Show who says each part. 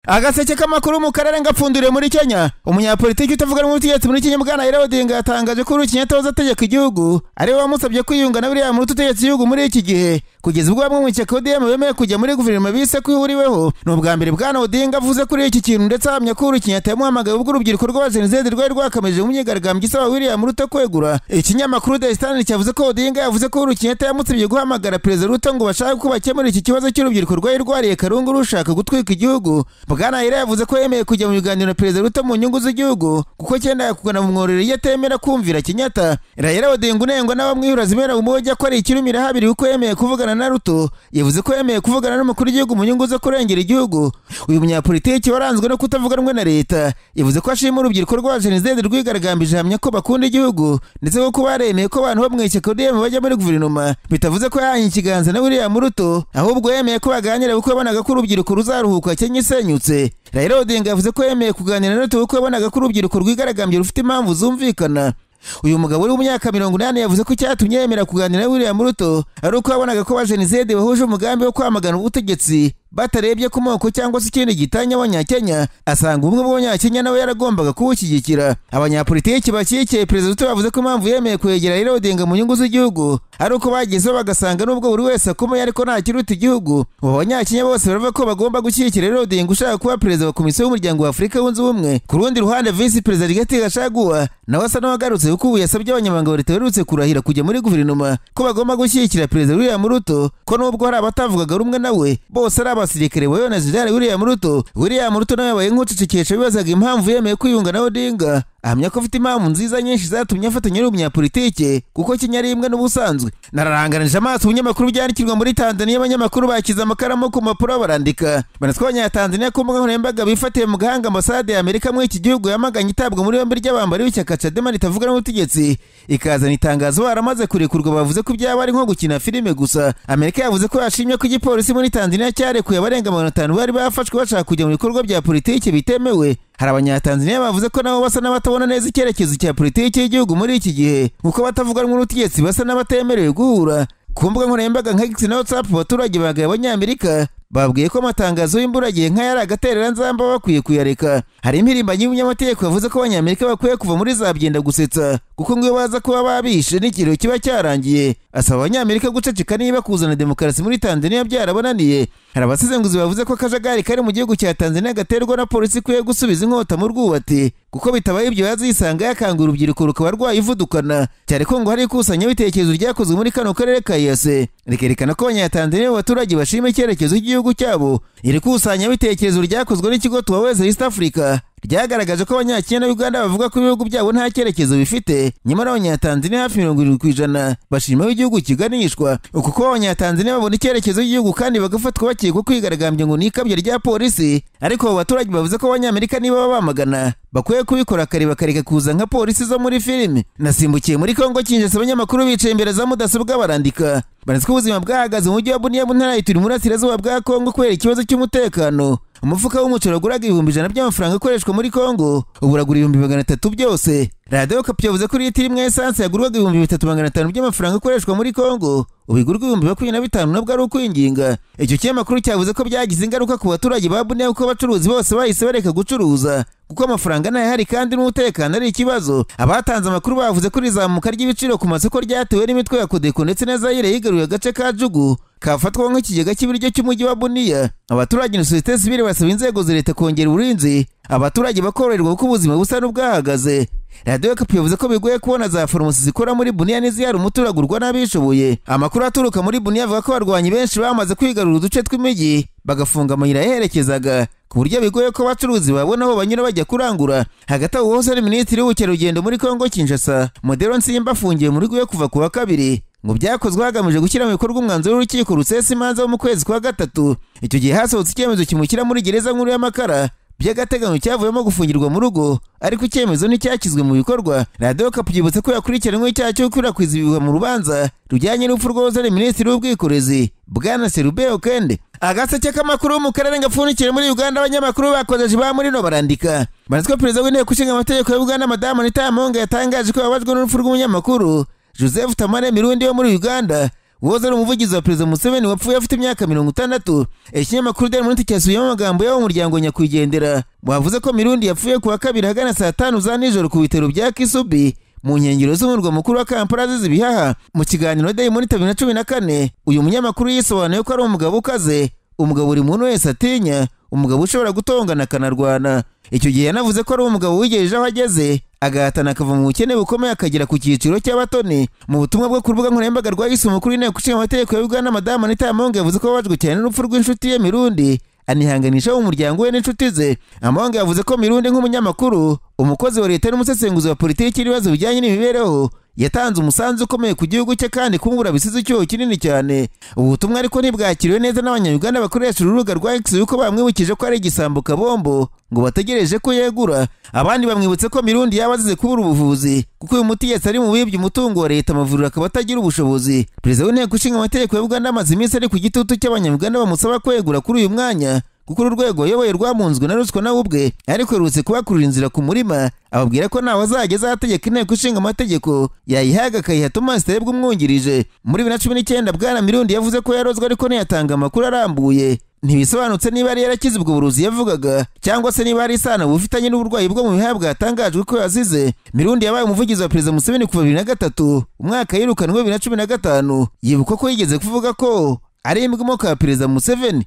Speaker 1: agaseke k'amakuru mu karere ngapfunduriye muri kenya umunyapolitiki utavuga rumwe n'ubutegetsi muri kenya bwana Raila Odinga yatangaje ko uhuru kenyatta ategeka igihugu ari we wamusabye kwiyunga na buriya muruta utegetse igihugu muri iki gihe kugeza ubwo bamwe mu ishyaka ODM bemeye kujya muri guverinoma bise ko ihuriweho ni ubwa mbere bwana Odinga avuze kuri iki kintu ndetse ahamya ko uhuru kenyatta yamuhamagaye ubwo urubyiruko rw'abajenoside rwari rwakomeje mu myigaragambyo isaba william ruto kwegura ikinyamakuru the standard cyavuze ko Odinga yavuze ko uhuru kenyatta yamusabye guhamagara perezida ruto ngo bashake ko bakemura iki kibazo cy'urubyiruko rwari rwariye karungu rushaka gutwika igihugu bwana Raila yavuze ko yemeye kujya mu biganiro na perezida Ruto mu nyungu z'igihugu kuko cyenda yakugana mu mworero iyo atemera kumvira Kenyatta Raila Odinga unengwa n'abamwihura zibera mu mujyi akora ikirumira habiri kuko yemeye kuvugana na Ruto yavuze ko yemeye kuvugana n'umukuru w'igihugu mu nyungu zo kurengera igihugu uyu munyapolitiki waranzwe no kutavuga rumwe na leta yavuze ko ashima urubyiruko rwa Jenoside rwigaragambije ahamya ko bakunda igihugu ndetse ko kuba yaremeye ko abantu bo mu ishyaka ODM bajya muri guverinoma bitavuze ko yahanye ikiganza na William Ruto ahubwo yemeye ko baganira kuko yabonaga ko urubyiruko ruzaruhuka Kenya isenyu yahindutse Raila Odinga yavuze ko yemeye kuganira na Ruto kuko yabonaga ko urubyiruko rwigaragambye rufite impamvu zumvikana uyu mugabo uri mu myaka mirongo inani yavuze ko icyatumye yemera kuganira na William Ruto ari uko yabonaga ko abajenoside bahuje umugambi wo kwamagana ubutegetsi batarebye ku moko cyangwa se ikindi gitanya abanyakenya asanga ubumwe bw'abanyakenya nawe yaragombaga kuwushyigikira abanyapolitiki bakikiye perezida Ruto bavuze ko impamvu yemeye kwegera Raila Odinga mu nyungu z'igihugu ari uko bagezeho bagasanga nubwo buri wese akomeye ariko nta kiruta igihugu ubu abanyakenya bose baravuga ko bagomba gushyigikira Raila Odinga ushaka kuba perezida wa komisiyo y'umuryango wa Afurika yunze ubumwe ku rundi ruhande visi perezida Rigathi Gachagua nawe asa n'uwagarutse kuko ubu yasabye abanyamabanga ba leta baherutse kurahira kujya muri guverinoma ko bagomba gushyigikira perezida William Ruto ko nubwo hari abatavugaga rumwe nawe bose ari abasirikare bayobowe na Jenerali William Ruto William Ruto nawe yabaye nk'ucecekesha bibazaga impamvu yemeye kwiyunga na Odinga ahamya ko afite impamvu nziza nyinshi zatumye afatanya n'umunyapolitike kuko Kenya ari imwe n'ubusanzwe nararanganije amaso ibinyamakuru byandikirwa muri Tanzania abanyamakuru bakiza amakaramu ku mpapuro barandika banatwa abanyatanzaniya ku mbuga nkoranyambaga bifatiye mu gahanga ambasade ya Amerika muri iki gihugu yamaganye itabwa muri yombi ry'abambari b'ishyaka Chadema ritavuga n'ubutegetsi ikazana itangazo baramaze kurekurwa bavuze ko ibyaba ari nko gukina filime gusa Amerika yavuze ko yashimye ko igipolisi muri Tanzania cyarekuye abarenga magana atanu bari bafashwe bashaka kujya mu bikorwa bya politiki bitemewe hari abanyatanzaniya bavuze ko nabo basa n'abatabona neza icyerekezo cya politiki y'igihugu muri iki gihe nk'uko batavuga n'ubutegetsi basa n'abatemerewe guhura ku mbuga nkoranyambaga nka X na WhatsApp abaturage bagaye abanyamerika babwiye ko amatangazo y'imburagihe nk'aya ari agatereranzamba bakwiye kuyareka hari impirimbanyi y'umunyamategeko yavuze ko abanyamerika bakwiye kuva muri za byenda gusetsa kuko ngo iyo baza kuba babishe n'ikiriyo kiba cyarangiye asaba abanyamerika guceceka niba kuzana demokarasi muri tanzania byarabonaniye hari abasesenguzi bavuze ko akajagari kari mu gihugu cya tanzania gaterwa na polisi ikwiye gusubiza inkota mu rwubati kuko bitabaye ibyo yazisanga yakanga urubyiruko rukaba rwayivudukana cyane ko ngo hari ikusanyabitekerezo ryakozwe muri kano karere ka yase rikerekana ko abanyatanzaniya abaturage bashima icyerekezo cy'igihugu gihugu cyabo iri kusanyabitekerezo ryakozwe n'ikigo Tuwaweza East Africa ryagaragaje ko abanyakenya na Uganda bavuga ko ibihugu byabo nta cyerekezo bifite nyamara abanyatanzaniya hafi mirongo irindwi ku ijana bashima aho igihugu kiganishwa kuko abanyatanzaniya babona icyerekezo cy'igihugu kandi bagafatwa bakekwa kwigaragambya ngo ni ikabyo rya polisi ariko abo baturage bavuze ko abanyamerika niba babamagana bakwiye kubikora kare bakareka kuza nka polisi zo muri filime nasimbukiye muri kongo kinjasa abanyamakuru bicaye imbere za mudasobwa barandika banatse ko ubuzima bwahagaze mu mujyi wa buniya mu ntara yituri murasirazuba bwa kongo kubera ikibazo cy'umutekano umufuka w'umuceri waguraga ibihumbi ijana by'amafaranga akoreshwa muri kongo uburagura ibihumbi magana atatu byose radiyo kapi yavuze ko litiro imwe esanse yagurwaga ibihumbi bitatu magana atanu by'amafaranga akoreshwa muri kongo ubigurwa ibihumbi makumyabiri na bitanu nabwo ari ukwinginga icyo kinyamakuru cyavuze ko byagize ingaruka ku baturage ba buniya kuko abacuruzi bose bahise bareka gucuruza kuko amafaranga ntayahari kandi n'umutekano ari ikibazo abatanze amakuru bavuze ko rizamuka ry'ibiciro ku masoko ryatewe n'imitwe ya kodeko ndetse na zayire yigaruye agace ka jugu kafatwa nk'ikigega cy'ibiryo cy'umujyi wa buniya abaturage na sosiyete sivile basaba inzego za leta kongera uburinzi abaturage bakoroherwa kuko ubuzima busa n'ubwahagaze radiyo kapu yavuze ko bigoye kubona za farumasi zikora muri buniya n'izihari umuturage urwa n'abishoboye amakuru aturuka muri buniya avuga ko abarwanyi benshi bamaze kwigarura uduce tw'imijyi bagafunga amayira yaherekezaga ku buryo bigoye ko abacuruzi babona aho banyura bajya kurangura hagati aho hose ari minisitiri w'ubukerarugendo muri kongo kinshasa modero nsimba afungiye muri rwe kuva ku wa kabiri ngo byakozwe hagamije gushyira mu bikorwa umwanzuro w'urukiko rusesa imanza wo mu kwezi kwa gatatu icyo gihe hasohotse icyemezo kimushyira muri gereza nkuru y'amakara by'agateganyo cyavuyemo gufungirwa mu rugo ariko icyemezo nticyashyizwe mu bikorwa radiyo kapu yibutse ko yakurikiranwe icyaha cyo gukwirakwiza ibihuha mu rubanza rujyanye n'urupfu rw'uwazanye minisitiri w'ubwikorezi bwana serubeo kende agaseke k'amakuru mu karere gapfundikiye muri uganda abanyamakuru bakojeje ba murino barandika banatwa perezida w'inteko ishinga amategeko ya uganda madamu nitamonga yatangaje ko yababajwe n'urupfu rw'umunyamakuru joseph tamare mirundi wo muri uganda uwahoze ari umuvugizi wa perezida museveni wapfuye afite imyaka mirongo itandatu ikinyamakuru deni minute cyasubiyemo amagambo y'abo muryango nyakwigendera wavuze ko mirundi yapfuye ku wa kabiri hagana saa tanu za nijoro ku bitaro bya kisubi mu nkengero z'umurwa mukuru wa kampala azize ibihaha mu kiganiro dayi monita bibiri na cumi na kane uyu munyamakuru yisobanuye ko ari umugabo ukaze umugabo buri muntu wese atinya umugabo ushobora gutongana akanarwana icyo gihe yanavuze ko ari umugabo wigejeje aho ageze agahatana akava mu bukene bukomeye akagera ku cyiciro cy'abatoni mu butumwa bwo ku rubuga nkoranyambaga rwa yise umukuru w'inteko ishinga amategeko ya uganda madamu anita amonga yavuze ko babajwe cyane n'urupfu rw'inshuti ye mirundi anihanganisha umuryango we n'inshuti ze amonga yavuze ko mirundi nk'umunyamakuru umukozi wa leta n'umusesenguzi wa politiki y'ibibazo bijyanye n'imibereho yatanze umusanzu ukomeye ku gihugu cye kandi kungura bisize icyuho kinini cyane ubu butumwa ariko ntibwakiriwe neza n'abanyayuganda bakoresha urubuga rwa x yuko bamwibukije ko ari igisambo kabombo ngo bategereje ko yegura abandi bamwibutse ko mirundi yaba azize kubura ubuvuzi kuko uyu muti yesi ari mu bibye umutungo wa leta amavuriro akaba atagira ubushobozi perezida w'inteko ishinga amategeko ya uganda amaze iminsi ari ku gitutu cy'abanyayuganda bamusaba kwegura kuri uyu mwanya kuko uru rwego ayoboye rwamunzwe na ruswa nawe ubwe ariko aherutse kubakurira inzira ku murima ababwira ko ntawe azajya azategeka inteko ishinga amategeko yayihaga akayiha Thomas Terebwe umwungirije muri bibiri na cumi n'icyenda bwana mirundi yavuze ko yarozwe ariko ntiyatanga amakuru arambuye ntibisobanutse niba yari yarakize ubwo buruzi yavugaga cyangwa se niba hari isano bufitanye n'uburwayi bwo mu bihaha bwatangajwe ko yazize mirundi yabaye umuvugizi wa perezida museveni kuva bibiri na gatatu umwaka yirukanwe bibiri na cumi na gatanu yibuka ko yigeze kuvuga ko ari imbwa imoka ya perezida museveni